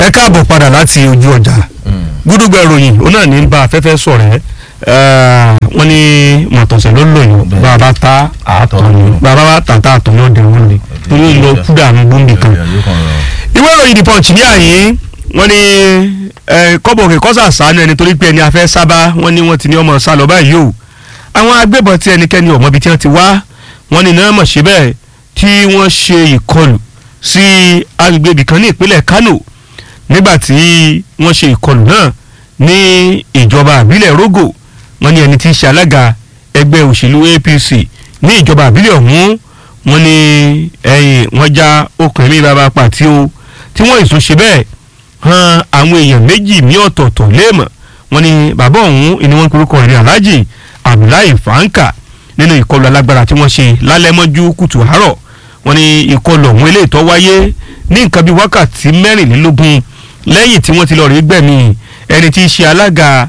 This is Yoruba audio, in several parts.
ẹ káàbọ̀ padà láti ojú ọjà gúdúgbà ìròyìn ó náà ní bá afẹ́fẹ́ sọ̀rẹ́ wọ́n ní mọ̀tọ̀sẹ̀ ló lò yàn bá a bá ta àtọ̀ ni bá a bá ta ta àtọ̀ yóò dẹ̀ wọ́n ni torí lọ kúdà ní gbòǹdì kan. ìwé ìròyìn the punch ní àyè wọ́n ní kọ́bọ̀ òkè kọ́sà sànú ẹni torí pé ẹni afẹ́ sábà wọ́n ní wọ́n ti ní ọmọ sálọ báyìí o àwọn agbébọn tí ẹnikẹ́ni ọ̀mọ́ ibi tí wọ́n ti wá wọ́n ní náà mọ̀ ṣe bẹ́ẹ̀ tí wọ́n ṣe ìkọlù sí agbègbè ibìkan ní ìpínlẹ̀ Kano nígbà tí wọ́n ṣe ìkọlù náà ní ìjọba àbílẹ̀ Rogo wọ́n ní ẹni tí í ṣe alága ẹgbẹ́ òṣèlú APC ní ìjọba àbílẹ̀ ọ̀hún wọ́n ní ẹ̀yìn wọ́n já okùn ẹ̀mí bàbá pàtí o tí wọ́n ìsún ṣe bẹ́ẹ̀ han àwọn èèyàn méjì ní ọ̀tọ̀ọ̀tọ̀ léèmọ̀ wọ́n ní bàbá ọ̀hún ni wọ́n ń korúkọ rẹ̀ Alhaji Abdullahi Fanka nínú ìkọlù alágbára tí wọ́n ṣe lálẹ́ mọ́jú kùtù àárọ̀ wọ́n ní ìkọlù ọ̀hún eléyìí tó wáyé ní nǹkan bíi wákàtí mẹ́rìnlélógún lẹ́yìn tí wọ́n ti lọ rí gbẹ̀mí ẹni tí í ṣe alága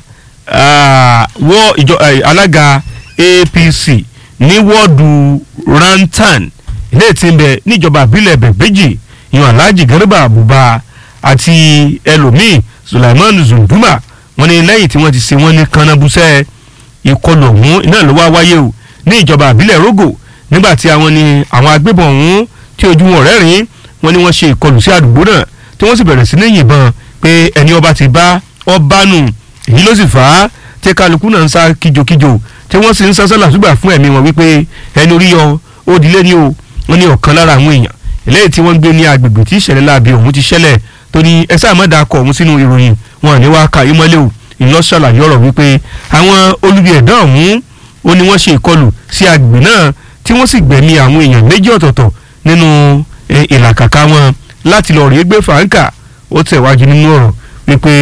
wọ́ ìjọ alága APC ní wọ́ọ̀dù Rantan ilé tí ń bẹ níjọba àbílẹ̀ bẹ̀gbẹ́jì yan Alhaji Garba Abuba àti ẹlòmíì Sulaiman Zunduma wọ́n ní lẹ́yìn tí wọ́n ti ṣe wọ́n ní kanabusẹ́ ìkọlù ọ̀hún iná ló wá wáyé o ní ìjọba àbílẹ̀ Rogo nígbà tí àwọn ni àwọn agbébọn ọ̀hún tí ojú wọn rẹ́rìn wọ́n ní wọ́n ṣe ìkọlù sí àdúgbò náà tí wọ́n sì bẹ̀rẹ̀ sí ní yìnbọn pé ẹni ọba ti bá ọba nù èyí ló sì fà á tí kálukú náà ń sá kíjokíjo tí wọ́n sì ń sá sálà ṣùgbà fún ẹ̀mí wọn wípé ẹni orí yọ ó dilé ní o wọ́n ní ọ̀kan lára àwọn èèyàn eléyìí tí wọ́n ń gbé ní agbègbè tí ìṣẹ̀lẹ̀ láabi ọ̀hún ti ṣẹlẹ̀ torí ẹ sáà má dàkọ̀ ọ̀hún sínú ìròyìn wọn ní wàá ka ìmọ́lẹ̀ o ìlọ ṣàlàyé ọ̀rọ̀ wípé àwọn olubi ẹ̀dá ọ̀hún ó ní wọ́n ṣe ìkọlù sí agbègbè náà tí wọ́n sì gbẹ̀mí àwọn èèyàn méjì ọ̀tọ̀ọ̀tọ̀ nínú ìlàkàkà wọn láti lọ rèé gbé fàáńkà ó tẹ̀wájú nínú ọ̀rọ̀ wípé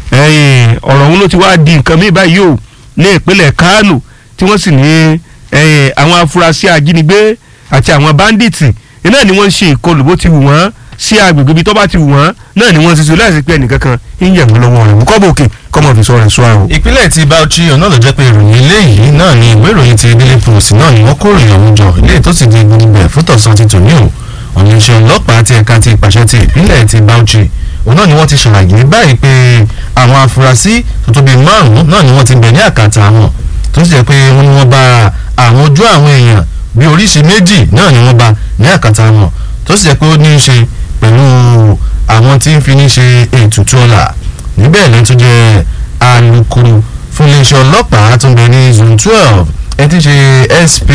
ọ̀rọ̀ ọ̀hún ló ti wá di nǹkan mìíràn báyìí o ní ìpínlẹ̀ Kánò tí wọ́n sì ní àwọn afurasí ajínigbé àti àwọn báńdíìtì náà ni wọ́n ń ṣe ìkọlù bó ti wù wọ́n sí agbègbè ibi tó bá ti wù wọ́n náà ni wọ́n ti sọ láìsí pé ẹnìkankan ń yẹ̀ wọ́n lọ́wọ́ rẹ̀ mú kọ́bọ̀ òkè kọ́mọ̀ fi sọ rẹ̀ sọ àrò. ìpínlẹ̀ ti Bauchi ọ̀nà ló jẹ́ pé ìròyìn eléyìí náà ni ìwé ìròyìn ti Daily Post náà ni wọ́n kó ìròyìn ọ̀hún jọ ilé tó sì di gbogbo ẹ̀ fún tọ̀sán ti tòní o ọ̀nà iṣẹ́ ọlọ́pàá ti ẹ̀ka ti ìpàṣẹ ti ìpínlẹ̀ ti Bauchi òun náà ni wọ́n ti ṣàlàyé báyìí pé àwọn afurasí tó tó bíi márùn-ún náà ni wọ́n ti bẹ̀ ní àkàtà wọn tó sì jẹ́ pé wọ́n ní wọ́n bá àwọn ojú àwọn èèyàn bí oríṣi méjì náà ni wọ́n bá ní àkàtà wọn tó sì jẹ́ pé ó ní í ṣe pẹ̀lú àwọn tí ń fi ní ṣe ètùtù ọ̀la níbẹ̀ ló tún jẹ́ alukoro fún iléeṣẹ́ ọlọ́pàá tó ń bẹ ní zone twelve ẹ ti ṣe SP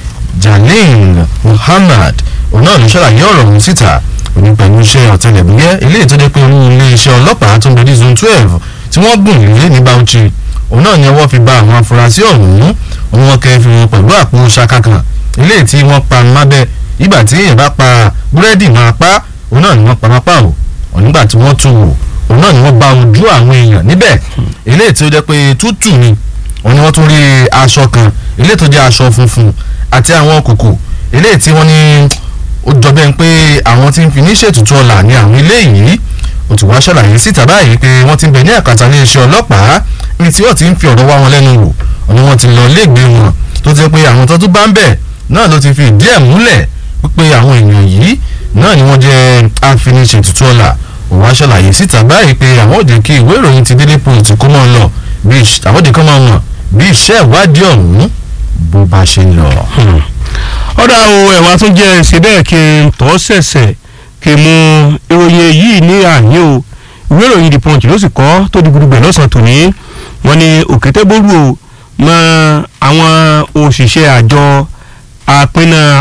Jalil Muhammad òun náà ló ṣàlàyé ọ̀rọ̀ ọ̀hún síta òní pẹ̀lú iṣẹ́ ọ̀tẹlẹ̀múyẹ́ ilé ìtọ́jú pé olú iléeṣẹ́ ọlọ́pàá tó ń bẹ ní zone twelve tí wọ́n gùn lé ní Bauchi òun náà ni ọwọ́ fi ba àwọn afurasí ọ̀hún òun wọn kẹ́ fi wọn pẹ̀lú àpò ṣaka kan ilé tí wọ́n pa mábẹ́ ìgbà tí èèyàn bá pa búrẹ́dì máa pa òun náà ni wọ́n pa mápá o ònígbà tí wọ́n tún wò òun náà ni wọ́n bá ojú àwọn èèyàn níbẹ̀ ilé tí ó jẹ́ pé tútù ni òun ni wọ́n tún rí aṣọ kan ilé tó jẹ́ aṣọ funfun àti àwọn kòkò ilé tí wọ́n ní ó jọ bẹ́ẹ̀ pé àwọn tí ń fi ní ṣètùtù ọ̀la ní àwọn ilé yìí ó ti wá ṣàlàyé síta báyìí pé wọ́n ti ń bẹ ní àkàtà ní iṣẹ́ ọlọ́pàá ní tí wọ́n ti ń fi ọ̀rọ̀ wá wọn lẹ́nu wò òun wọ́n ti lọ léègbé wọn tó ti pé àwọn tó tún bá ń bẹ̀ náà ló ti fi ìdí ẹ̀ múlẹ̀ pé àwọn èèyàn yìí náà ni wọ́n jẹ́ àfiniṣètùtù ọ̀la òun wá ṣàlàyé síta báyìí pé àwọn òde kí ìwé ìròyìn ti Daily Post kó mọ́ lọ bí àwọn òde kan máa mọ̀ bí iṣẹ́ ìwádìí ọ̀hún bó bá ṣe ń lọ. ọ̀dà o ẹ̀wà tún jẹ́ ṣe bẹ́ẹ̀ kí n tọ́ sẹ̀sẹ̀ kí n mú ìròyìn yìí ní àyè o ìwé ìròyìn The Punch ló sì kọ́ tó di gudugbẹ̀ lọ́sàn-án tòní wọ́n ní òkétégbòrú o mọ àwọn òṣìṣẹ́ àjọ àpinna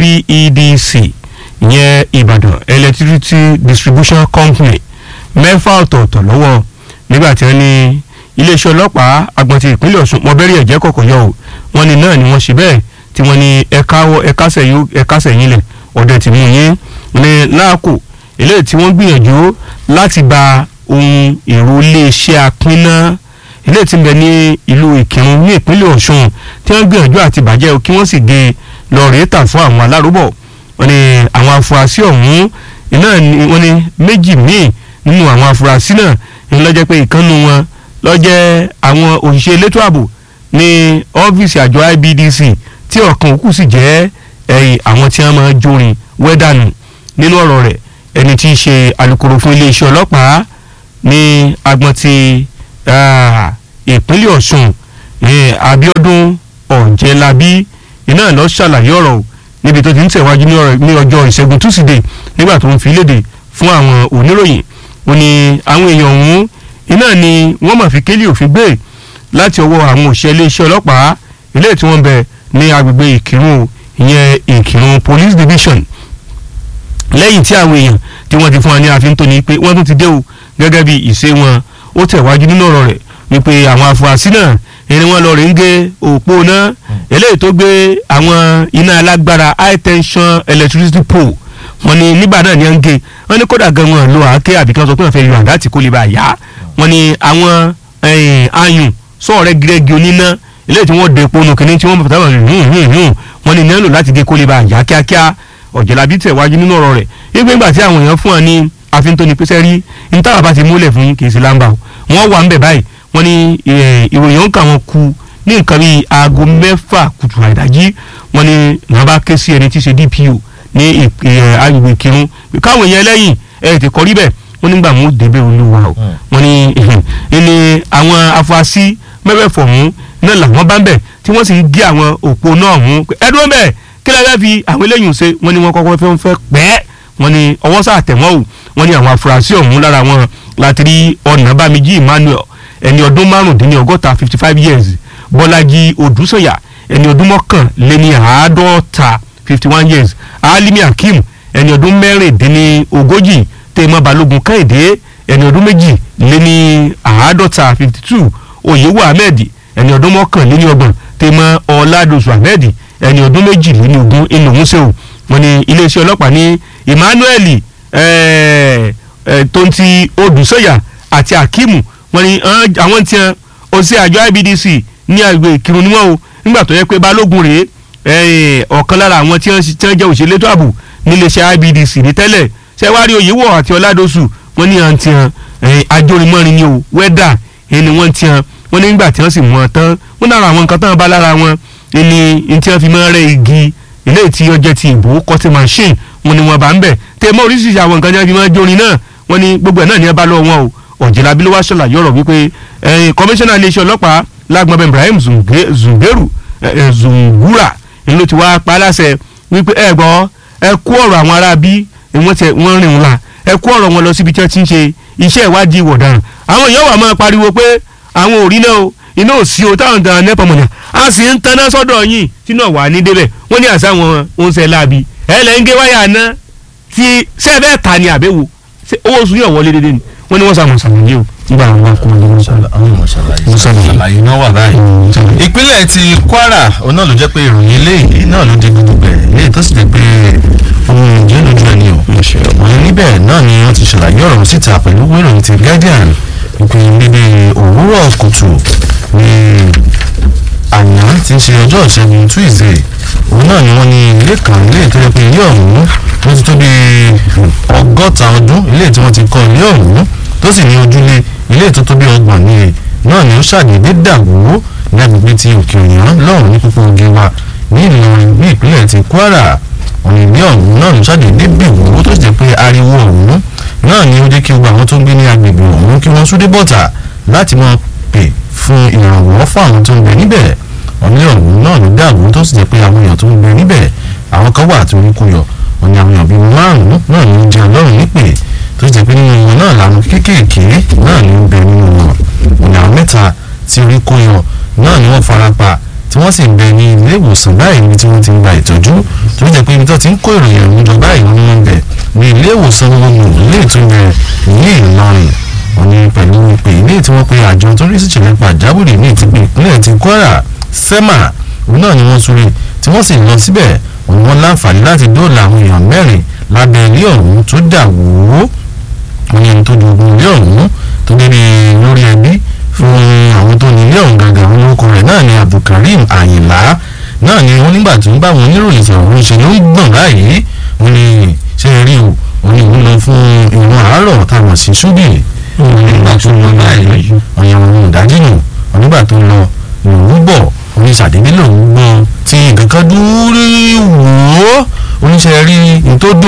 IBEDC ìyẹn Ìbàdàn Electricity Distribution Company mẹ́fà ọ̀tọ̀ọ̀tọ̀ lọ́wọ́ nígbà tí wọ́n ní iléeṣẹ́ ọlọ́pàá agbọ̀n ti ìpínlẹ̀ Ọ̀ṣun mọ́bẹ́rì ẹ̀jẹ̀ kọ̀kọ̀ yọ o wọ́n ní náà ni wọ́n ṣe bẹ́ẹ̀ tí wọ́n ní ẹ̀ka sẹ̀yìn lẹ̀ ọ̀dẹ̀ tí mú yín ní láàkó eléyìí tí wọ́n gbìyànjú láti ba ohun èrò iléeṣẹ́ apínná eléyìí tí ń bẹ ní ìlú Ìkìrun ní ìpínlẹ̀ Ọ̀ṣun tí wọ́n gbìyànjú àti bàjẹ́ o kí wọ́n sì gé lọ rèé tà fún àwọn alárúbọ̀ wọ́n ní àwọn afurasí ọ̀hún iná wọ́n ní méjì míì nínú àwọn afurasí náà ní lọ́jọ́ pé ìkànnù wọn lọ́jẹ́ àwọn òṣìṣẹ́ elétò ààbò ní ọ́fíìsì àjọ IBDC tí ọ̀kan òkú sì jẹ́ ẹ̀yìn àwọn tí wọ́n máa jórin wẹ́dànù nínú ọ̀rọ̀ rẹ̀ ẹni tí í ṣe alukoro fún iléeṣẹ́ ọlọ́pàá ní agbọn ti ah, ìpínlẹ̀ Ọ̀ṣun eh, Abíọ́dún Ọ̀jẹ̀lábí iná lọ ṣàlàyé ọ̀rọ̀ o níbi tó ti ń tẹ̀wájú ní ọ̀rọ̀- ní ọjọ́ ìṣẹ́gun túsídẹ̀ẹ́ nígbà tó ń fi léde fún àwọn oníròyìn ó ní àwọn èèyàn ọ̀hún iná ni wọ́n mà fi kélé òfin gbé láti ọwọ́ àwọn òṣìṣẹ́ iléeṣẹ́ ọlọ́pàá ilé tí wọ́n bẹ ní agbègbè ìkírun o, ìyẹn ìkírun police division lẹ́yìn tí àwọn èèyàn tí wọ́n ti fún wa ní àfihàn tó ní pé wọ́n tún ti dé o gẹ́gẹ́ bí ìṣe wọn ó tẹ̀wájú nínú ọ̀rọ̀ rẹ̀ wípé àwọn afurasí náà ẹni wọ́n lọ rè ń gé òpó náà eléyìí tó gbé àwọn iná alágbára high tension electricity pole wọ́n ní nígbà náà ní à ń gé wọ́n ní kódà gan wọn lo àáké àbí kí wọ́n sọ pé wọ́n fẹ́ yọ àdá tí kò lè bá a yá wọ́n ní àwọn eh, ayùn sọ̀rọ̀ gírẹ́gì oníná eléyìí tí wọ́n de epo nù kínní tí wọ́n bàtà wọn hùn hùn hùn wọ́n ní nílò láti gé kó lè bá a yá kíákíá ọ̀jọ̀lábí tẹ̀wájú nínú ọ̀rọ̀ rẹ̀ wípé ńgbà tí àwọn èèyàn fún ọ ní àfihàn pẹ́sẹ́ rí ní táwọn bá ti múlẹ̀ fún yín kì í sí lámbà o wọ́n wà ń bẹ̀ báyìí wọ́n ní eh, ìròyìn ọ̀nkà wọn ku ní nǹkan bíi aago mẹ́fà kùtù àìdájí wọ́n ní wọ́n bá ké sí ẹni tí í ṣe DPO ní ìp- eh, agbègbè kírun káwọn èèyàn lẹ́yìn ẹ̀ ti kọrí bẹ̀ wọ́n nígbà mú débẹ̀ olúwa o wọ́n ní ẹni àwọn afurasí mẹ́fẹ̀ẹ̀fọ̀ ọ̀hún náà làwọn bá ń bẹ̀ tí wọ́n sì ń gé àwọn òpó náà ọ̀hún ẹ̀dùn bẹ́ẹ̀ kí lè fẹ́ fi àwọn eléyìí ṣe wọ́n ní wọ́n kọ́kọ́ fẹ́ fẹ́ pẹ́ wọ́n ní ọwọ́ sáà tẹ̀ wọ́n o wọ́n ní àwọn afurasí ọ̀hún lára wọn láti rí ọ̀nàbàmíjì Emmanuel ẹni ọdún márùndínlọ́gọ́ta fifty five years Bọ́lájí Odúsọ̀yà ẹni ọdún mọ́kànléní àádọ́ta fifty one years Alimi Akeem ẹni ọdún mẹ́rìndínlógójì tèmọ́ Balógun Kẹ́hìndé ẹni ọdún méjì léní àádọ́ta fifty two Oyèwò Ahmed ẹni ọdún mọ́kànléní ọgbọ̀n tèmọ́ Ọládòsù Ahmed ẹni ọdún méjìléní ogún inú músẹ́wò wọ́n ní iléeṣẹ́ ọlọ́pàá ní Emmanuel eh, eh, tonti Odùsọ̀yà àti Akeem wọ́n ní ah, àwọn tí wọn ó sí àjọ IBDC ní àgbè Ìkírun ni wọ́n o nígbà tó yẹ pé Balógun rèé eh, ọ̀kan lára àwọn tí wọ́n tí wọ́n jẹ́ òṣèlú ètò ààbò níléeṣẹ́ IBDC ní tẹ́lẹ̀ ṣé wàá rí Oyèwọ̀ àti Ọládòsù wọ́n ní àǹtí hàn ajórimọ́rin ni o wẹ́dà ẹni wọ́n ti hàn wọ́n ní nígbà tí wọ́n sì mú wọn tán wọ́n lára àwọn nǹkan tán bá lára wọn ẹni ní tí wọ́n fi máa rẹ́ igi eléyìí tí ó jẹ́ ti ìbò cutting machine wọ́n ní wọ́n bá ń bẹ̀ tẹ́ mọ́ oríṣiríṣi àwọn nǹkan tí wọ́n fi máa jórin náà wọ́n ní gbogbo ẹ̀ náà ní ẹ bá lọ́wọ́ wọn o ọ̀jẹ̀lábí ló wá ṣàlàyé ọ̀rọ̀ wípé kọmíṣánná iléeṣẹ́ ọlọ́pàá lágbọ́n Ibrahim Zunge- Zungeru eh, eh, Zungura ni ló ti wá pa á láṣẹ wípé ẹ gbọ́ ẹ kó ọ̀rọ̀ àwọn ará bí wọ́n tẹ wọ́n rìn wọn la ẹ kó ọ̀rọ̀ wọn lọ síbi tí wọ́n ti ń ṣe iṣẹ́ ìwádìí ìwọ̀daràn àwọn èèyàn wà máa pariwo pé àwọn ò rí náà o iná ò sí o táwọn gan nẹ́pọ̀ mọ̀nà a sì ń taná sọ́dọ̀ yín tí náà wà ní débẹ̀ wọ́n ní àṣà wọn oúnjẹ láabi ẹ lẹ́ ń gé wáyà ná tí sẹ́ẹ̀bẹ́ẹ̀ ta ni àbẹ̀wò ṣé owó oṣù yóò wọlé dédé ni wọ́n ní wọ́n sàmọ̀ sàmọ̀ yìí o nígbà àwọn akọ̀wé wọn sọ̀rọ̀. àwọn ọmọ ṣàlàyé Ṣàlàyé. ṣàlàyé náà wà báyìí. ìpínlẹ̀ ti Kwara òun náà ló jẹ́ pé ìròyìn eléyìí náà ló di gbogbo ẹ̀ eléyìí tó sì jẹ́ pé ohun ìjẹ́ lójú ẹ̀ ni o. wọ́n níbẹ̀ náà ni wọ́n ti ṣàlàyé ọ̀rọ̀ síta pẹ̀lú ìròyìn ti Guardian ìpè níbi òwúrọ̀ kùtù ní àná tí ń ṣe ọjọ́ ìṣẹ́gun Tuesday òun náà ni wọ́n ní ilé kan ilé tó yẹ pé ilé ọ̀hún wọ́n ti tó bí ọgọ́ta ọdún ilé tí wọ́n ti kọ́ ilé ọ̀hún tó sì ní ojúlé ilé tó tó bí ọgbọ̀n ní e náà ni ó ṣàdédé dàwó ní agbègbè ti òkè òyìnbó lọ́rùn ní púpọ̀ oge wa ní Ìlọrin ní ìpínlẹ̀ ti Kwara ọ̀nà ilé ọ̀hún náà ló ṣàdédé bì wó tó sì jẹ́ pé ariwo ọ̀hún náà ni ó jẹ́ kí gbogbo àwọn tó ń gbé ní agbègbè ọ̀hún kí wọ́n súdé bọ́tà láti máa pè fún ìrànwọ́ fún àwọn tó ń bẹ níbẹ̀ ọ̀nà ọ̀hún náà ló dàwó tó sì jẹ́ pé àwọn èèyàn tó ń bẹ níbẹ̀ àwọn kan wà tó ń kú yọ ọ̀nà àwọn èèyàn bíi márùn-ún náà ló ń jẹ ọlọ́run nípè tó jẹ́ pé nínú wọn náà làwọn kéékèèké náà ló ń bẹ nínú wọn ọ̀nà àwọn mẹ́ta tí orí kó yọ náà ni wọ́n fara pa tí wọ́n sì ń bẹ ní ilé ìwòsàn báyìí níbi tí wọ́n ti ń gba ìtọ́jú tó jẹ́ pé ibi tó ti ń kó ìròyìn ọ̀hún jọ báyìí ni wọ́n ń bẹ ní ilé ìwòsàn gbogbo ilé ìtúnyẹ ní Ìlọrin wọ́n ní pẹ̀lú ìpè ilé tí wọ́n pe àjọ tó rí sí ìṣẹ̀lẹ̀ pàjáwìrì ní ìtìpín ìpínlẹ̀ ti Kwara SEMA òun náà ni wọ́n súré tí wọ́n sì lọ síbẹ̀ òun wọn láǹfààní láti dóòlà àwọn èèyàn mẹ́rin lábẹ́ ilé ọ̀hún tó dà wó wọ́n ní ẹni tó dogun ilé ọ̀hún tó débi lórí ẹbí fún àwọn tó ní ilé ọ̀hún gangan àwọn orúkọ rẹ̀ náà ni Abdulkareem Àyìnlá náà ni wọ́n nígbà tó ń bá àwọn oníròyìn sọ̀rọ̀ ń ṣe ló ń gbọ̀n báyìí wọ́n ní ṣe rí o wọ́n ní òun lọ fún ìwọ̀n àárọ̀ táwọn sí ṣúbì nígbà tó lọ báyìí ọ̀yàn òun ìdájí nù wọ́n nígbà tó lọ lòún bọ̀ oní ṣàdédé lòún gbọ́ tí nǹkan kan dúró wò ó oníṣẹ́ rí n tó dùn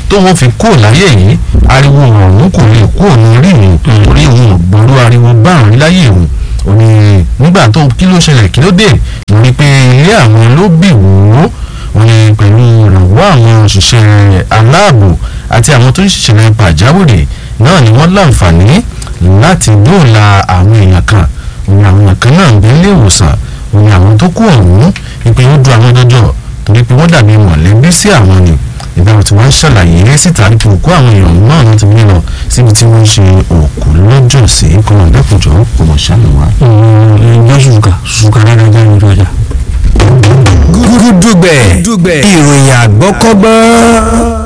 tó wọ́n fi kó láyé yìí ariwo ọ̀hún kò lè kó òun rí òun torí òun ò gbọ́rú ariwo báàrún láyé òun ò ní nígbà tó kí ló ṣẹlẹ̀ kí ló dé lórí pé ilé àwọn ló bì wò ó ò ní pẹ̀lú ìrànwọ́ àwọn òṣìṣẹ́ aláàbò àti àwọn tó ń ṣiṣẹ́ pàjáwìrì náà ni wọ́n láǹfààní láti dóòlà àwọn èèyàn kan òun àwọn èèyàn kan náà ń gbé ilé ìwòsàn òun àwọn tó kú ọ̀hún ìpè ó du àwọn dọ́jọ́ torí pé wọ́n dàbí mọ̀lẹ́bí sí àwọn ni ìbára tí wọ́n ń ṣàlàyé síta nípa òkú àwọn èèyàn náà ló ti gbé lọ síbi tí wọ́n ń ṣe òkú lọ́jọ́ sí kọ́nà dẹ́kùnjọ́ kò mọ̀ ṣàlùwà. ǹjẹ́ ṣùkà ṣùkà dáadáa jáde ojú ọjà. gúdúgbẹ̀ ìròyìn àgbọ́kọ́gbọ́n.